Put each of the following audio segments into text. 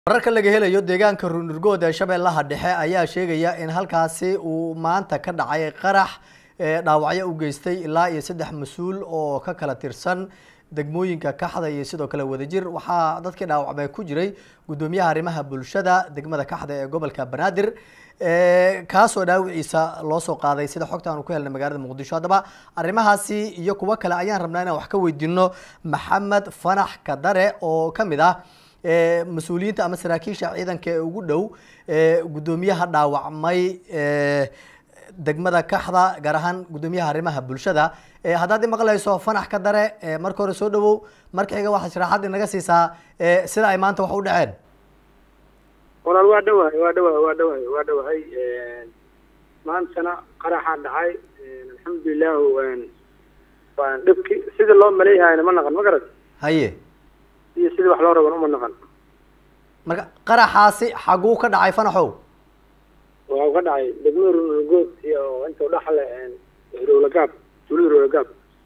wararka laga helayo deegaanka ruunurgood ee shabeellaha dhexe ayaa sheegaya in halkaasi uu maanta ka dhacay qarax dhaawacyo u geystay ilaa iyo saddex mas-uul oo ka kala tirsan degmooyinka kaxda iyo sidoo kale wadajir waxaa dadkii dhaawacmay ku jiray guddoomiyaha arrimaha bulshada degmada kaxda ee gobolka banaadir kaasoo dhaawiciisa loo soo qaaday sida xogta aanu ku helnay magaalada muqdisho haddaba arrimahaasi iyo kuwo kale ayaan rabnaa inaan wax ka weydiino maxamed fanax kadare oo kamid ah mas-uuliyiinta ama saraakiisha ciidanka ee ugu dhow guddoomiyaha dhaawacmay degmada kaxda gaar ahaan guddoomiyaha arrimaha bulshada haddaad imaqlayso fanax ka dare marka hore soo dhawow marka xiga waxaad sharaxaad inaga siisaa sida ay maanta wax u dhaceen walaal waa dhawahay waa dhawahay waa dhawahay waa dhawahay maantana qaraxaa dhacay alxamdulilah waan dhibki sida loo maleeyahayna ma naqan ma garat haye iyo sidii wax loo raban uma naqan marka qaraxaasi xaguu ka dhacay fanaxow waa u ka dhacay degmada runurgood iyo inta udhaxle hirowlagaab tuulada hirowlagaab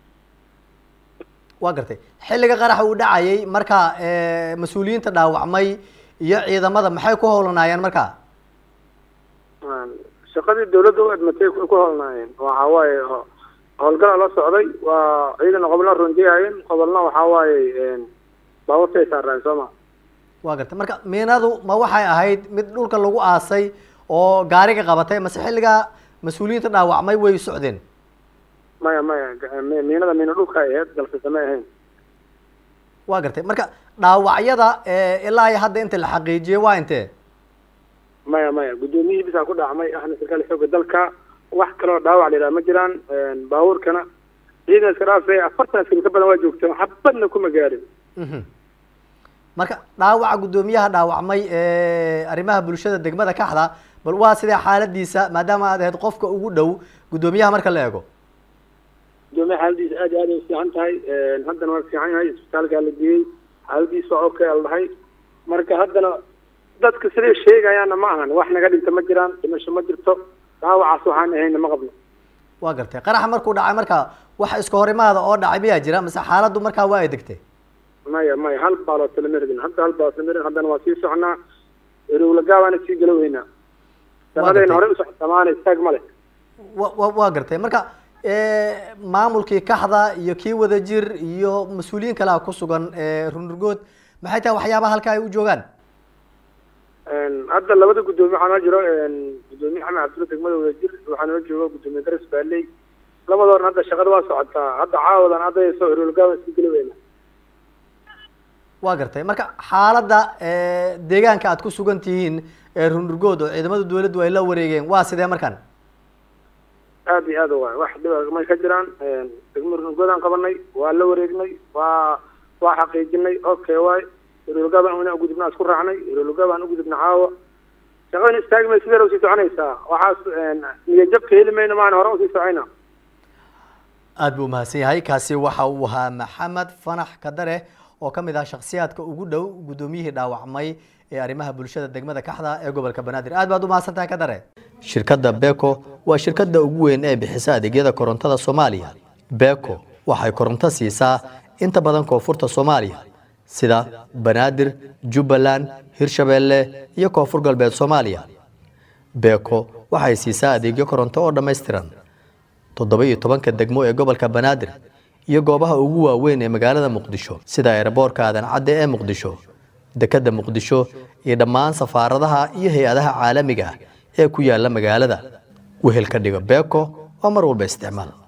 waa gartay xilliga qaraxa uu dhacayay marka mas-uuliyiinta dhaawacmay iyo ciidamada maxay ku howlanaayeen marka shaqadii dawladda u admatay ku howlanaayeen waxa waaye howlgala la socday waa ciidan qobolna ronjeyaayeen qobolna waxaa waaye baabuurtay saaraan soo ma waa gartay marka miinadu ma waxay ahayd mid dhulka lagu aasay oo gaariga qabatay mase xilligaa mas-uuliyiinta dhaawacmay way socdeen maya maya miinada miina dhulka ay ahayd balse samay ahayn waa gartay marka dhaawacyada ilaa iyo hadda inta la xaqiijiyey waa intee maya maya guddoomiyihii bisaa ku dhacmay ahna sarkaal xooga dalka wax kaloo dhaawac la yidhaha ma jiraan baabuurkana ciidan iska dhaafay afartan askari ka badan waa joogteen xabadna kuma gaarin marka dhaawaca guddoomiyaha dhaawacmay arrimaha bulshada degmada kaxda bal waa sidee xaaladiisa maadaama aad ahayd qofka ugu dhow guddoomiyaha marka la eego guddoomiyaha xaaladiisa aad iyo aad ay ufiican tahay haddana waa fiican yahay isbitaalkaa la geeyey xaaladiisa waa okay al dhahay marka haddana dadka siday sheegayaanna ma ahan wax naga dhinta ma jiraan dhimasho ma jirto dhaawacaas waxaan ahayna ma qabno waa gartay qaraxa markuu dhacay marka wax iska horimaada oo dhacay miyaa jira mase xaaladdu markaa waa ay degtay maya maya hal baaloo talameridin hadda hal baaloo talameridin haddana waa sii soconaa erowlagaabaana sii galoweynaa shaqadayna horey usocota maana istaag ma leh wa wa waa gartay marka maamulkii kaxda iyo kii wadajir iyo mas-uuliyiin kalea ku sugan runurgood maxay tahay waxyaabaha halka ay u joogaan hadda labada guddoomiye waxaa noo jiro guddoomiye xamed cabdulla degmada wadajir waxaa noo jooga guddoomiye garas baaley labadoorna hadda shaqada waa socotaa hadda caawadan haddayso erowlagaaba sii galoweyna waa gartay marka xaaladda deegaanka aad ku sugan tihiin ee runurgood oo ciidamada dawladdu ay la wareegeen waa sidee markaan aad iyo aad waay wax dhiba may ka jiraan degmada runurgoodaan qabanay waa la wareegnay waa waa xaqiijinay okay waay erolgaabaan ina ugudubna isku raacnay erolgaabaan ugudubna caawa shaqadana istaagi may sideera usii soconaysaa waxaas niyajabka heli mayno maana hore usii socayna aada buu umahadsan yahay kaasi waxa uu ahaa maxamed fanax kadare oo ka mid ah shaksiyaadka ugu dhow guddoomiyihii dhaawacmay ee arrimaha bulshada degmada kaxda ee gobolka banaadir aad baad umahadsan tahay kadare shirkadda beko waa shirkadda ugu weyn ee bixisa adeegyada korontada soomaaliya beko waxay koronto siisaa inta badan koonfurta soomaaliya sida banaadir jubbaland hirshabeelle iyo koonfur galbeed soomaaliya beko waxay siisaa adeegyo koronto oo dhammaystiran toddoba iyo tobanka degmo ee gobolka banaadir iyo goobaha ugu waaweyn ee magaalada muqdisho sida eeraboorka aadan cadde ee muqdisho dekedda muqdisho iyo dhammaan safaaradaha iyo hay-adaha caalamiga ah ee ku yaala magaalada wehel ka dhigo beko oo mar walba isticmaal